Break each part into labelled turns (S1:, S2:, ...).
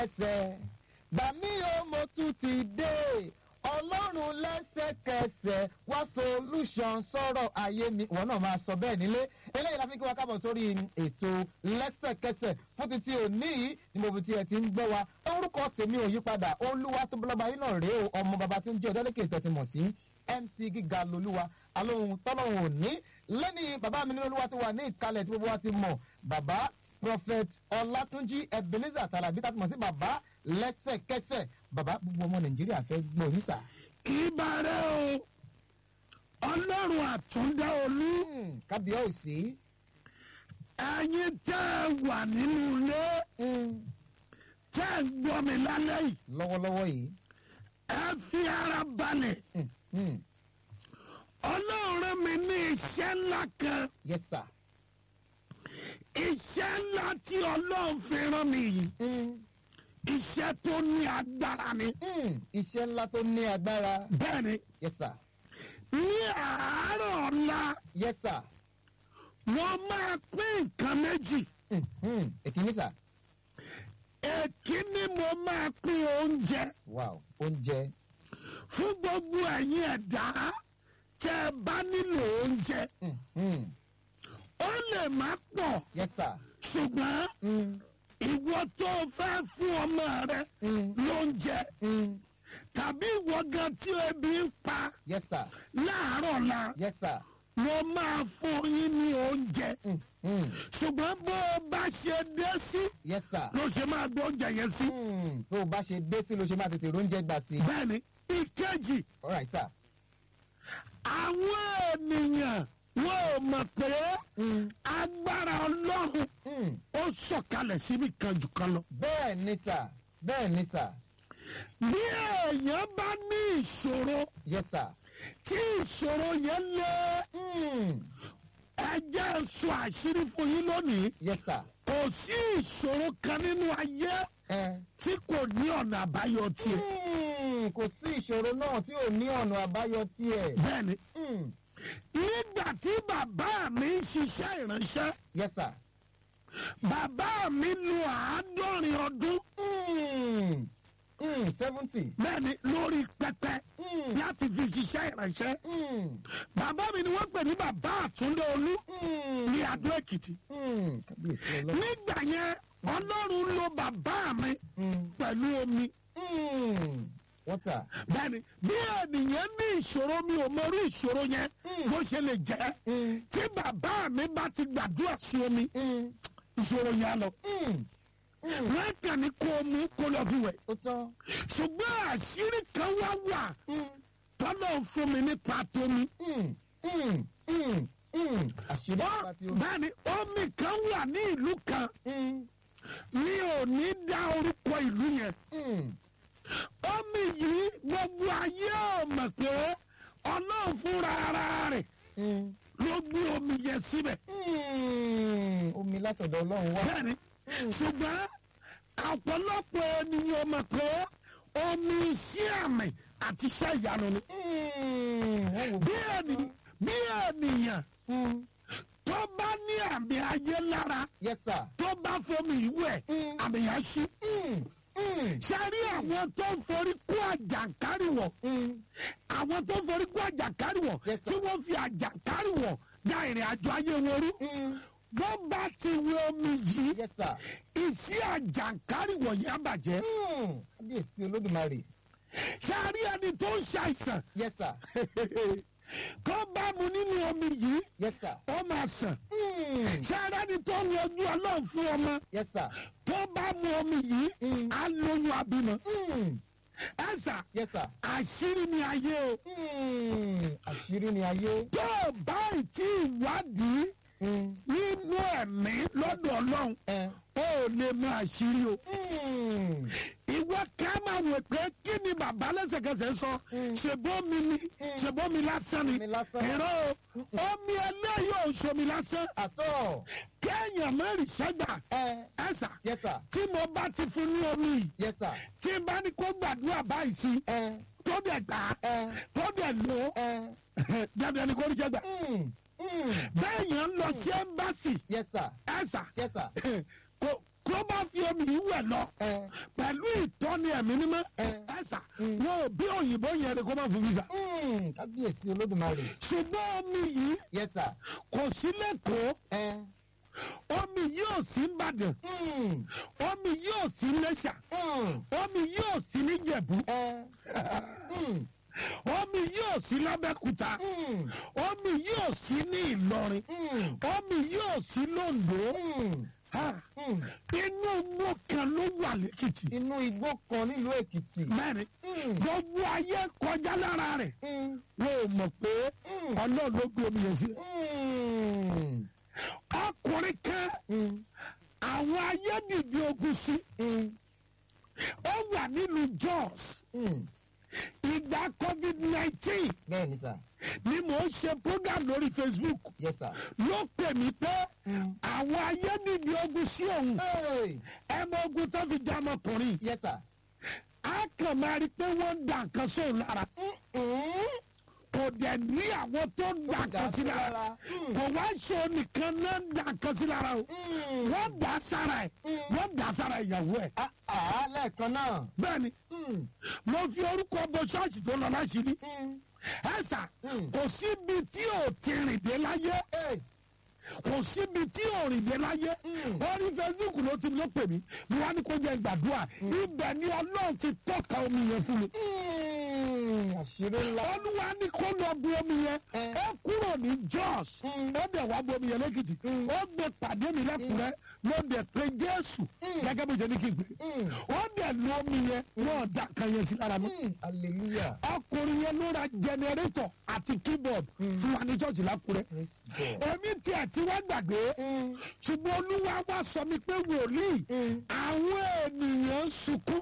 S1: lẹ́sẹ̀kẹsẹ̀ gbà mí o mo tún ti dé ọlọ́run lẹ́sẹ̀kẹsẹ̀ wá solution sọ̀rọ̀ ayé mi wọn náà máa sọ bẹ́ẹ̀ nílé eléyìí la fi kí wa kábọ̀ sórí ètò lẹ́sẹ̀kẹsẹ̀ fún títí òní yìí ní mo fi tiẹ̀ ti ń gbọ́ wa orúkọ tèmi ò yípadà olúwa tó bọ́lọ́ba yín náà rèé o ọmọ bàbá tí ń jẹ́ ọ̀dọ́lẹ́kẹ̀ tẹ̀tí mọ̀ sí mc gíga lolúwa alóhun tọ́lọ́hun òní lẹ́ni bàbá mi nínú olúwa ti wà ní ìkàlẹ̀ tí gbogbo wa ti mọ̀ bàbá prophet ọlátúnjí ebenezer tàlàbí tá a ti mọ̀ sí bàbá lẹ́sẹ̀kẹsẹ̀ bàbá gbogbo ọmọ nàìjíríà fẹ́ gbọ́ yín sà.
S2: ìbàrẹ̀ o ọlọ́run àtúndá olú
S1: Hmm, kábíyèsí.
S2: ẹ̀yin tẹ́ ẹ wà nínú ilé
S1: Hmm,
S2: tẹ́ ẹ gbọ́ mi lálẹ́ yìí
S1: lọ́wọ́lọ́wọ́ yìí.
S2: ẹ fi ara balẹ̀
S1: Hmm, hmm,
S2: ọlọ́run rán mi ní iṣẹ́ ńlá kan
S1: yes sir.
S2: iṣẹ́ ńlá tí ọlọ́run fi rán mi yìí
S1: Hmm,
S2: iṣẹ́ tó ní agbára ni
S1: hmm, iṣẹ́ ńlá tó ní agbára.
S2: bẹ́ẹ̀ ni
S1: yes sir.
S2: ní àárọ̀ ọ̀la
S1: yes sir.
S2: wọ́n máa pín nǹkan méjì
S1: Hmm, hmm, èkìní sà.
S2: èkíní mo máa pín oúnjẹ
S1: wow oúnjẹ.
S2: fún gbogbo ẹ̀yin ẹ̀dá tẹ́ ẹ bá nílò oúnjẹ
S1: Hmm, hmm,
S2: ó lè má pọ̀
S1: yes sir.
S2: ṣùgbọ́n
S1: Hmm,
S2: ìwọ tó fẹ́ fún ọmọ rẹ
S1: hmm,
S2: lóúnjẹ
S1: hmm,
S2: tàbí ìwọ gan tí ebi ń pa
S1: yes sir.
S2: láàárọ̀ la
S1: yes sir.
S2: wọ́n máa fún yín ní oúnjẹ
S1: Hmm, hmm,
S2: ṣùgbọ́n bó o bá ṣe dé sí
S1: yes sir.
S2: ló ṣe máa gbé oúnjẹ yẹn sí.
S1: Hmm, tó o bá ṣe dé sí ló ṣe máa tètè róúnjẹ gbà sí.
S2: bẹ́ẹ̀ni ìkejì
S1: all right sir.
S2: àwọn ènìyàn wọn ò mọ̀ pé
S1: Hmm,
S2: agbára ọlọ́run
S1: hmm,
S2: ó sọ̀kalẹ̀ síbi kan jù kan lọ.
S1: bẹ́ẹ̀ ni sà bẹ́ẹ̀ ni sà
S2: bí èèyàn bá ní ìṣòro
S1: yes sir.
S2: tí ìṣòro yẹn lé
S1: Hmm,
S2: ẹjẹ́ sọ àṣírí fún yín lónìí
S1: yes sir.
S2: kò sí ìṣòro kan nínú ayé
S1: Eh,
S2: tí kò ní ọ̀nà àbáyọ tiẹ̀.
S1: hmm, kò sí ìṣòro náà tí ò ní ọ̀nà àbáyọ tiẹ̀.
S2: bẹ́ẹ̀ni
S1: Hmm,
S2: nígbà tí bàbá mi ń ṣiṣẹ́ ìránṣẹ́
S1: yes sir.
S2: bàbá mi lo àádọ́rin ọdún
S1: Hmm, hmm, seventy.
S2: bẹ́ẹ̀ni lórí pẹpẹ
S1: Hmm,
S2: láti fi ṣiṣẹ́ ìránṣẹ́.
S1: hmm,
S2: bàbá mi ni wọ́n pè ní bàbá àtúndé olú
S1: hmm,
S2: ní adó èkìtì.
S1: hmm, kábíyèsí ọlọ́run.
S2: nígbà yẹn ọlọ́run lo bàbá mi
S1: Hmm,
S2: pẹ̀lú omi.
S1: hmm, water.
S2: bẹ́ẹ̀ni bí ènìyàn ní ìṣòro mi ò mọrú ìṣòro yẹn
S1: Hmm.
S2: bó ṣe lè jẹ́
S1: Hmm,
S2: tí bàbá mi bá ti gbàdúrà sí omi
S1: hmm,
S2: ìṣòro yẹn á lọ.
S1: hmm, hmm,
S2: wọ́n kàn ní kó o mú kó lọ fi wẹ̀.
S1: ó tán.
S2: ṣùgbọ́n àṣírí kan wá wà
S1: Hmm,
S2: tọ́lọ̀ fún mi nípa tómi.
S1: hmm, hmm, hmm, hmm. àṣírí
S2: Ó-
S1: nípa tí ó.
S2: bẹ́ẹ̀ni omi kan wà ní ìlú kan
S1: Hmm,
S2: mi ò ní dá orúkọ ìlú yẹn.
S1: hmm,
S2: omi yìí gbogbo ayé ò mọ̀ pé ọlọ́run fúnra ara rẹ̀
S1: hmm,
S2: ló gbé omi yẹn síbẹ̀.
S1: hmm. omi látọ̀dọ̀ ọlọ́run wá.
S2: bẹ́ẹ̀ni ṣùgbọ́n ọ̀pọ̀lọpọ̀ ènìyàn mọ̀ pé omi iṣẹ́ àmì àti iṣẹ́ ìyanu ni.
S1: Hmm, wọ́n wò
S2: bí ènìyàn bí ènìyàn
S1: Hmm,
S2: tó bá ní àmì ayé lára
S1: yes sir.
S2: tó bá fomi ìwẹ̀
S1: Hmm,
S2: àmì yẹn ṣí.
S1: hmm, hmm,
S2: ṣáárí àwọn tó ń forí kó àjàkárìwọ̀
S1: hmm.
S2: àwọn tó ń forí kó àjàkárìwọ̀
S1: Yes, sir.
S2: tí wọ́n fi àjàkárìwọ̀ da ìrìn àjò ayé wọn rú.
S1: Hmm,
S2: wọ́n bá ti wẹ omi yìí
S1: yes sir.
S2: iṣẹ́ àjàkárìwọ̀ yẹn á bàjẹ́.
S1: Hmm, kábíyèsí olódùmarè.
S2: ṣáárí ẹni tó ń ṣàìsàn
S1: yes sir.
S2: tó bá mu nínú omi yìí
S1: yes sir.
S2: ó máa sàn.
S1: Hmm,
S2: ṣáárí ẹni tó ń wojú ọlọ́run fún ọmọ
S1: yes sir.
S2: tó bá mu omi yìí
S1: Hmm,
S2: á lóyún abímọ.
S1: hmm,
S2: ẹ̀sà
S1: yes sir.
S2: àṣírí ni ayé o.
S1: Hmm, àṣírí ni ayé.
S2: tó o bá ì tí ì wádìí
S1: Hmm,
S2: nínú ẹ̀mí lọ́dọ̀ ọlọ́run
S1: eh,
S2: ó ò lè mọ àṣírí o.
S1: hmm,
S2: ìwọ ká máa wò pé kí ni bàbá lẹ́sẹ̀kẹsẹ̀ sọ
S1: Mm.
S2: ṣèbómi ni
S1: Mm.
S2: ṣèbómi lásán ni
S1: omi lásán.
S2: ẹ̀rọ o omi eléyìí ò ṣomi lásán
S1: àtọ̀.
S2: kéèyàn mẹ́rin ṣẹ́gbà
S1: Eh,
S2: ẹ̀sà
S1: yes sir.
S2: tí mo bá ti fún ní omi yìí
S1: yes sir.
S2: tí n bá ní kó gbàdúrà báyìí sí
S1: Eh,
S2: tó dẹ̀ gbà á
S1: eh,
S2: tó dẹ̀ lò ó
S1: eh,
S2: dandan ni kò rí ṣẹ́gbà
S1: hmm, hmm,
S2: bẹ́ẹ̀ yẹn ń lọ sí ẹ́mbásì
S1: yes sir.
S2: ẹ̀sà
S1: yes sir.
S2: kò kó bá fi omi yìí wẹ̀ lọ
S1: ẹ
S2: pẹ̀lú ìtọ́ni ẹ̀mí mímọ́
S1: ẹ
S2: ẹ̀sà
S1: Mm.
S2: wọn ò bí òyìnbó yẹn ni kó má fún visa
S1: mm, kábíyèsí olódùmarè
S2: ṣùgbọ́n omi yìí
S1: yes sir
S2: kò sí lẹ́kọ̀ọ́
S1: ẹ
S2: omi yìí ò sí nìbàdàn
S1: mm,
S2: omi yìí ò sí lẹ́ṣà
S1: mm,
S2: omi yìí ò sí níjẹ̀bú
S1: ẹ mm,
S2: omi yìí ò sí lábẹ́kúta
S1: mm,
S2: omi yìí ò sí ní ìlọrin
S1: mm,
S2: omi yìí ò sí londo
S1: mm,
S2: Ha,
S1: mm.
S2: inú igbó kan ló wà lẹ́kìtì
S1: inú igbó kan nílùú èkìtì
S2: mẹ́rin
S1: Mm,
S2: gbogbo ayé kọjá lára rẹ̀
S1: mm,
S2: wọn ò mọ̀ pé
S1: mm,
S2: ọlọ́run ló gbé omi yẹn sí.
S1: mm,
S2: ọkùnrin kan
S1: mm,
S2: àwọn ayé dìde ogun sí
S1: mm,
S2: ó wà nílùú Jos
S1: mm.
S2: ìgbà covid nineteen
S1: bẹ́ẹ̀ ni sà
S2: ni mò ń ṣe program lórí Facebook
S1: yes sir.
S2: ló pè mí pé
S1: Mm.
S2: àwọn ayé dìde ogun sí òun
S1: Hey,
S2: ẹ mọ ogun tó fi dá ọmọkùnrin
S1: yes sir.
S2: á kàn máa rí i pé wọ́n ń da nǹkan sóun lára
S1: Mm-mm.
S2: kò dẹ̀ ní àwọn tó ń da nǹkan sí lára
S1: Mm.
S2: kò wá ṣe nìkan náà ń da nǹkan sí lára o
S1: Mm.
S2: wọ́n dà á sára ẹ̀
S1: Mm.
S2: wọ́n dà á sára ìyàwó ẹ̀
S1: Ah, ah, lẹ́ẹ̀kan náà.
S2: bẹ́ẹ̀ ni
S1: Mm.
S2: mo fi orúkọ bo ṣọ́ọ̀ṣì tó lọ láṣìírí
S1: Mm.
S2: ẹ̀sà
S1: Mm.
S2: kò síbi tí ò ti rìn dé láyé
S1: Hey.
S2: kò síbi tí ò rìn dé láyé
S1: Mm.
S2: orí Facebook ló ti ló pè mí mo wá ní kó jẹ́ gbàdúrà ibẹ̀ ni ọlọ́run ti tọ́ka omi yẹn fún mi
S1: Mm. àṣírí ńlá.
S2: olúwa ní kó lọ bu omi yẹn
S1: Eh.
S2: ó kúrò ní Jos
S1: Mm.
S2: ó dẹ̀ wá bu omi yẹn lẹ́kìtì
S1: Mm.
S2: ó gbé pàdé mi lẹ́kùnrẹ́ ló dẹ̀ pé Jésù
S1: Mm.
S2: gẹ́gẹ́ bó ṣe ní kí n gbé
S1: Mm.
S2: ó dẹ̀ lu omi yẹn wọ́n dà kan yẹn sí lára mi
S1: Mm. hallelujah.
S2: ọkùnrin yẹn ló ra jẹnẹrétọ̀ àti keyboard
S1: Mm.
S2: fún wa ní church lákùrẹ́
S1: praise God.
S2: èmi tiẹ̀ tí wọ́n gbàgbé
S1: Mm.
S2: ṣùgbọ́n olúwa wá sọ mi pé wòlíì
S1: Mm.
S2: àwọn ènìyàn ń sunkún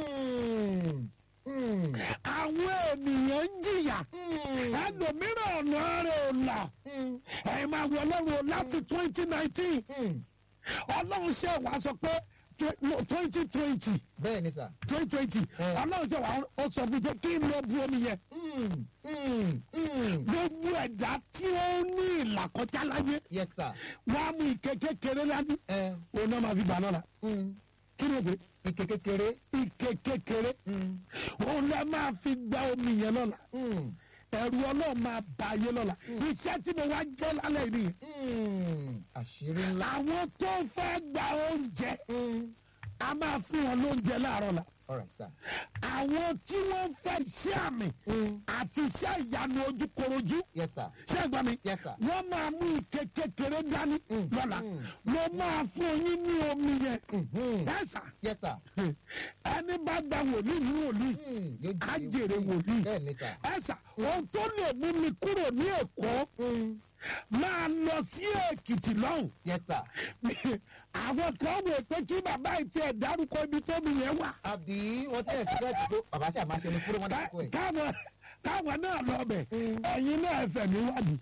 S1: Mm. Mm.
S2: àwọn ènìyàn ń jìyà
S1: Mm.
S2: ẹlòmíràn ọ̀nà rẹ̀ ò là
S1: Mm.
S2: ẹ̀yin máa wọ ọlọ́run o láti twenty nineteen
S1: Mm.
S2: ọlọ́run ṣe wá sọ pé twenty twenty
S1: bẹ́ẹ̀ ni sà.
S2: twenty twenty
S1: Eh.
S2: ọlọ́run ṣe wá ó sọ fún mi pé kí n lọ bu omi yẹn
S1: Mm. Mm. Mm.
S2: gbogbo ẹ̀dá tí ó ní ìlàkọjá láyé
S1: yes sir.
S2: wàá mú ike kékeré lání
S1: ẹ
S2: òun náà máa fi gbà lọ́la
S1: mm.
S2: kí ni o gbé
S1: ike kékeré.
S2: ike kékeré
S1: Mm.
S2: òun náà máa fi gba omi yẹn lọ́la
S1: Mm.
S2: ẹ̀rù ọlọ́run máa bà ayé lọ́la iṣẹ́ tí mo wá jẹ́ lálẹ́ yìí nìyẹn
S1: Mm. àṣírí ńlá.
S2: àwọn tó fẹ́ gba oúnjẹ
S1: Mm.
S2: a máa fún wọn lóúnjẹ láàárọ̀ la
S1: all right sir.
S2: àwọn tí wọ́n fẹ́ iṣẹ́ àmì
S1: Mm.
S2: àti iṣẹ́ ìyanu ojúkorojú
S1: yes sir.
S2: ṣé ẹ gbọ́ mi
S1: yes sir.
S2: wọ́n máa mú ike kékeré dání
S1: Mm.
S2: lọ́la
S1: Mm.
S2: mo máa fún yín ní omi yẹn
S1: Mhm.
S2: ẹ sà
S1: yes sir.
S2: ẹni bá gba wòlíì ní wòlíì
S1: Mm. yóò
S2: á jèrè wòlíì
S1: bẹ́ẹ̀ ni sà.
S2: ẹ sà ohun tó lè mú mi kúrò ní èkó
S1: Mm.
S2: máa lọ sí èkìtì lọ́hùn
S1: yes sir.
S2: àwọn kan wò pé kí bàbá yìí tiẹ̀ dárúkọ ibi tómi yẹn wà
S1: àbí wọ́n ti ẹ̀sìn bẹ́ẹ̀ ti tó bàbá ṣe àmáṣe ni kúrò wọn
S2: Ká-
S1: dákọ̀ ẹ̀.
S2: káwọn káwọn náà lọ bẹ̀
S1: Mm.
S2: ẹ̀yin náà ẹ̀fẹ̀ mi wádìí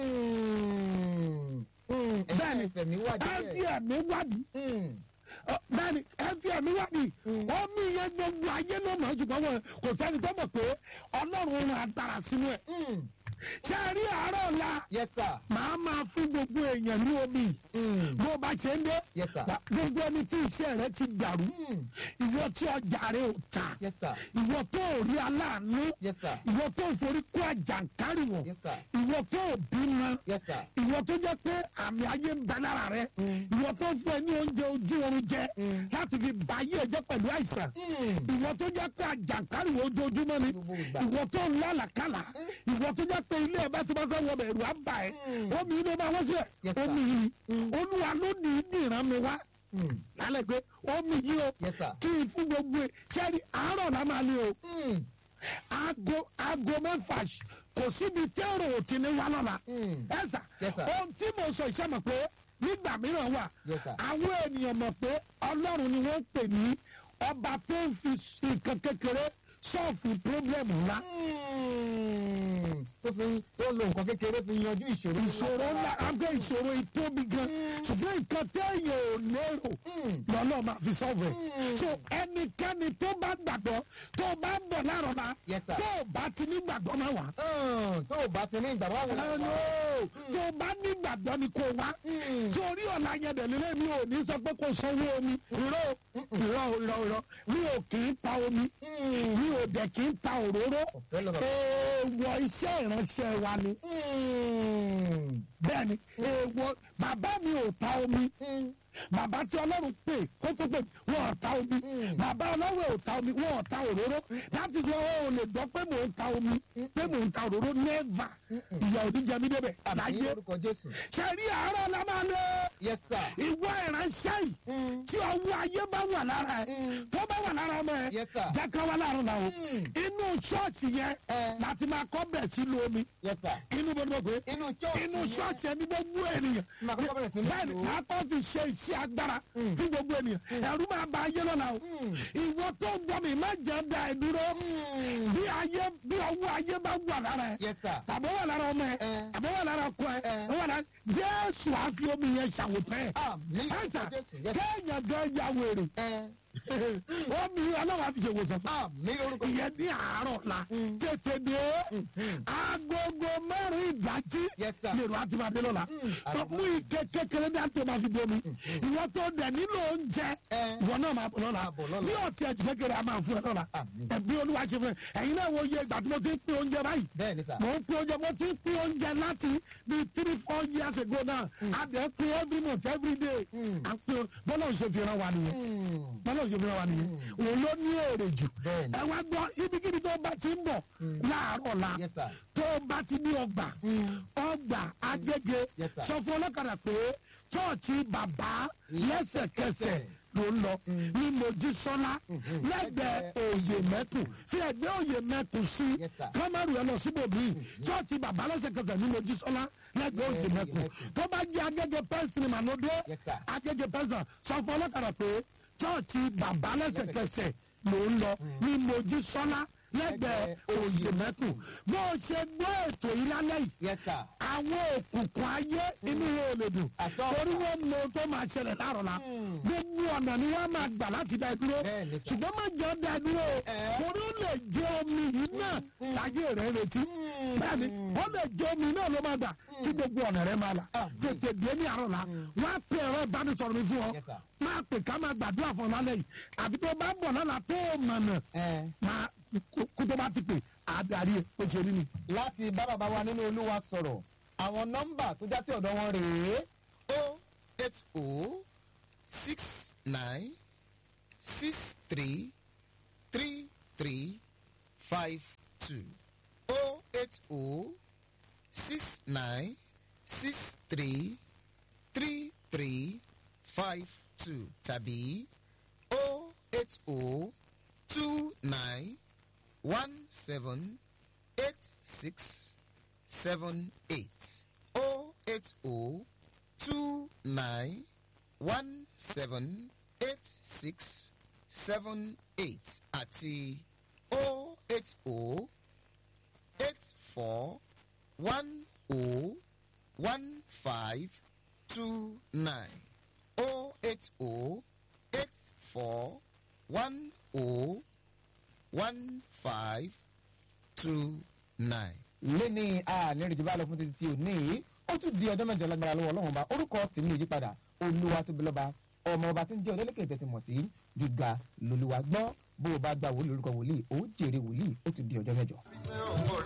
S1: Mm. Mm.
S2: Bẹ́ẹ̀ni.
S1: ẹ̀yin ẹ̀fẹ̀mí wà
S2: ẹ fi
S1: díẹ̀.
S2: ẹ̀mí wádìí
S1: Mm.
S2: Ọ, bẹ́ẹ̀ni ẹ fi ẹ̀mí wádìí
S1: Mm.
S2: omi yẹn gbogbo ayé ló mọ̀ ṣùgbọ́n wọn kò sẹ́ni tó mọ̀ pé ọlọ́run rán agbára sínú ẹ̀
S1: Mm.
S2: ṣé ẹ rí àárọ̀ ọ̀la
S1: yes sir.
S2: màá máa fún gbogbo èèyàn ní omi
S1: Mm.
S2: bó bá ṣe ń dé
S1: yes sir.
S2: wà- gbogbo ẹni tí iṣẹ́ rẹ ti dàrú
S1: Mm.
S2: ìwọ tí ọjà rẹ ò ta
S1: yes sir.
S2: ìwọ tó ò rí aláàánú
S1: yes sir.
S2: ìwọ tó ò forí kó àjàǹkárìwọ̀
S1: yes sir.
S2: ìwọ tó ò bímọ
S1: yes sir.
S2: ìwọ tó jẹ́ pé àmì ayé ń bẹ lára rẹ
S1: Mm.
S2: ìwọ tó fún ẹ ní oúnjẹ ojú oorun jẹ
S1: Mm.
S2: láti fi bà ayé ẹ jẹ́ pẹ̀lú àìsàn
S1: Mm.
S2: ìwọ tó jẹ́ pé àjàǹkárìwọ̀ ojoojúmọ́ ni
S1: Gbogbo ìgbà.
S2: ìwọ tó ń lálàkàlà ìwọ tó jẹ́ pé ilé ẹ bá ti bá fẹ́ wọ bẹ̀rù á bà ẹ́
S1: Mm.
S2: omi yìí ló máa wọ́n sí ẹ̀
S1: Yes, sir.
S2: omi yìí
S1: Mm.
S2: olúwa ló ní ìdìran mi wá
S1: Mm.
S2: lálẹ́ pé omi yìí o
S1: yes sir.
S2: kí n fún gbogbo ẹ sẹ́ni àárọ̀ la máa lé o
S1: Mm.
S2: aago aago mẹ́fà ṣ- kò síbi tẹ́rọ ò ti ní wá lọ́la
S1: Mm.
S2: ẹ sà
S1: Yes, sir.
S2: ohun tí mo sọ iṣẹ́ mọ̀ pé nígbà mìíràn wà
S1: Yes, sir.
S2: àwọn ènìyàn mọ̀ pé ọlọ́run ni wọ́n pè ní ọba tó ń fi nǹkan kékeré sọ́ọ̀fù pírọ́blẹ̀mù ńlá
S1: Mm. tó fi tó lo nǹkan kékeré fi yanjú ìṣòro.
S2: ìṣòro ńlá abẹ́ ìṣòro ìtóbi gan ṣùgbọ́n nǹkan téèyàn ò lérò lọ́nà máa fi sọ́ọ̀fù ẹ̀.
S1: Mm.
S2: so ẹnikẹ́ni tó bá gbàgbọ́ tó bá ń bọ̀ láàrọ̀ la
S1: Yes, sir.
S2: tó bá ti ní gbàgbọ́ máa wà.
S1: Mm, tó o bá ti ní ìgbàgbọ́ àwọn
S2: ẹnu tó bá ní gbàgbọ́ ni kò wá. torí ọ̀la yẹn dẹ̀ lélẹ̀ mi ò ní sọ pé kò sanwó omi irọ́ irọ́ irọ́ irọ́ mi ò kì í ta omi mi ò dẹ̀ kì í ta òróró
S1: Ọ̀fẹ́ lọ́rọ̀.
S2: èèwọ̀ iṣẹ́ ìránṣẹ́ wa ni bẹ́ẹ̀ni èèwọ̀ bàbá mi ò ta omi bàbá tí ọlọ́run pè kó tó pè wọ́n ò ta omi
S1: Mm.
S2: bàbá ọlọ́run ò ta omi wọ́n ò ta òróró láti fi ọwọ́ ò lè gbọ́ pé mò ń ta omi pé mò ń ta òróró nẹ́ẹ̀fà ìyá òní jẹ mí débẹ̀
S1: àbí
S2: láyé
S1: orúkọ jésù.
S2: ṣe rí àárọ̀ la máa lé
S1: yes sir.
S2: ìwọ ìránṣẹ́ yìí
S1: Mm.
S2: tí ọwọ́ ayé bá wà lára ẹ̀
S1: Mm.
S2: tó bá wà lára ọmọ ẹ̀
S1: Yes, sir.
S2: jẹ́ ká wá láàrin la o
S1: Mm.
S2: inú ṣọ́ọ̀ṣì yẹn
S1: Eh.
S2: láti máa kọ́ bẹ̀ sínú omi
S1: yes sir.
S2: inú bó ni mo pè é
S1: inú church
S2: inú
S1: yẹn.
S2: ṣọ́ọ̀ṣì ẹni gbogbo ènìyàn
S1: Máa kọ́kọ́ bẹ̀rẹ̀ sí ní
S2: bẹ́ẹ̀ni
S1: lò ó.
S2: máa kọ́ fi ṣe iṣẹ́ agbára
S1: Mm.
S2: fún gbogbo ènìyàn ẹ̀rú máa ba ayé lọ́la o
S1: Mm.
S2: ìwọ tó ń gbọ́ mi má jẹ́ da ẹ̀ dúró
S1: Mm.
S2: bí ayé bí ọwọ́ ayé bá wà lára ẹ̀
S1: yes sir.
S2: tàbí ó wà lára ọmọ ẹ̀
S1: Eh.
S2: tàbí ó wà lára ọkọ ẹ̀
S1: Eh.
S2: ó wà lára jésù àfi omi yẹn ṣàwòtán ẹ̀
S1: àmì
S2: ẹ̀sà
S1: orúkọ jésù. yes sir.
S2: kéèyàn gan ya wèrè
S1: Eh.
S2: omi ọlọ́wà fi ṣe wòsàn fún
S1: àmì orúkọ
S2: ìyẹn
S1: jésù.
S2: ní àárọ̀ la
S1: Mm.
S2: tètè dé
S1: Mhm.
S2: agogo mẹ́rin ìdájí
S1: Yes, sir.
S2: lèrò àti màdé lọ́la
S1: Mm.
S2: tó mú ike kékeré ní àti ọmọ fi bomi ìwọ tó dẹ̀ nílò oúnjẹ
S1: Eh.
S2: ìwọ náà máa bọ̀ lọ́la
S1: Máa bọ̀ lọ́la.
S2: bí ọtí ẹ̀jẹ̀ kékeré a máa fún ẹ lọ́la
S1: Àmín.
S2: ẹ̀bí olúwa ṣe fún ẹ ẹ̀yin náà wo iye ìgbà tí mo ti ń pín oúnjẹ báyìí
S1: bẹ́ẹ̀ ni sir.
S2: mo ń pín oúnjẹ mo ti ń pín oúnjẹ láti bí three four years ago náà a dẹ̀ pín every month every day
S1: Mm.
S2: à ń pín bọ́lá òṣèlú fi ràn wá nìyẹn
S1: Mm.
S2: bọ́lá òṣèlú fi ràn wá nìyẹn òun ló ní èrè jù
S1: Bẹ́ẹ̀ni.
S2: ẹ wá gbọ́ ibikíbi tó bá ti ń bọ̀ láàárọ̀ la
S1: yes sir.
S2: tó bá ti ní ọgbà
S1: Mm.
S2: ọgbà agége
S1: Yes, sir.
S2: sọ fún ọlọ́kadà pé chọ́ọ̀chì bàbá lẹ́sẹ̀kẹsẹ̀ ló ń lọ ní mojísọ́lá lẹ́gbẹ̀ẹ́ òye mẹ́kùn fi ẹgbẹ́ òye mẹ́kùn sí
S1: Yes, sir.
S2: kámẹ́rù ẹ lọ síbòmí chọ́ọ̀chì bàbá lẹ́sẹ̀kẹsẹ̀ ní mojísọ́lá lẹ́gbẹ̀ẹ́ òye
S1: Òye
S2: mẹ́kùn
S1: Mẹ́kùn.
S2: tó bá jẹ́ agége pẹ́ńsìlì mànúdé
S1: Yes, sir.
S2: agége pẹ́ńsìlì sọ fún ọlọ́kadà pé chọ́ọ̀chì bàbá lẹ́sẹ̀kẹsẹ̀ ló ń lọ ní mojísọ́lá lẹ́gbẹ̀ẹ́ òye mẹ́kùn bó o ṣe gbọ́ ètò yìí lálẹ́ yìí
S1: yes sir.
S2: àwọn òkùnkùn ayé inú wọn ò lè dùn
S1: Àtọ́.
S2: torí wọn mọ ohun tó máa ṣẹlẹ̀ láàrọ̀ la
S1: Mm.
S2: gbogbo ọ̀nà ni wọ́n máa gbà láti dá ẹ dúró
S1: Bẹ́ẹ̀ ni sà.
S2: ṣùgbọ́n má jẹ́ dá ẹ dúró o
S1: Eh.
S2: torí ó lè jẹ́ omi yìí náà láyé rẹ̀ retí
S1: Mm.
S2: bẹ́ẹ̀ni ó lè jẹ́ omi náà ló máa gbà tí gbogbo ọ̀nà rẹ̀ máa là
S1: Ah.
S2: tètè dé ní àárọ̀ la wọ́n á pè ẹ̀rọ ìbánisọ̀rọ̀ mi fún ọ
S1: Yes, sir.
S2: máa pè ká máa gbàdúrà fún ọ lálẹ́ yìí àbí tó bá ń bọ̀ lọ́la tó o mọ̀nà
S1: Eh.
S2: máa kó tó bá ti pè àdarí ẹ̀ ó ṣe rí ni.
S1: láti bá bàbá wa nínú olúwa sọ̀rọ̀ àwọn nọ́mbà tó já sí ọ̀dọ̀ wọn rèé
S3: o eight o six nine six three three three five two o eight o six nine six three three three five two tàbí o eight o two nine one seven eight six seven eight o eight o two nine one seven eight six seven eight àti o eight o eight four one o one five two nine o eight o eight four one o one five two nine.
S1: lẹ́ni àlẹ́rìí bá lọ fún títí tí ò ní yìí ó tún di ọjọ́ mẹ́jọ lágbára lọ́wọ́ ọlọ́run ọba orúkọ tèmi ò yípadà olúwa tóbi lọ́ba ọmọ ọba tí ń jẹ́ ọdẹ́lẹ́kẹ̀ tẹ́tí mọ̀ sí gíga lolúwa gbọ́ bó o bá gba wòlíì orúkọ wòlíì ó jèrè wòlíì ó tún di ọjọ́ mẹ́jọ.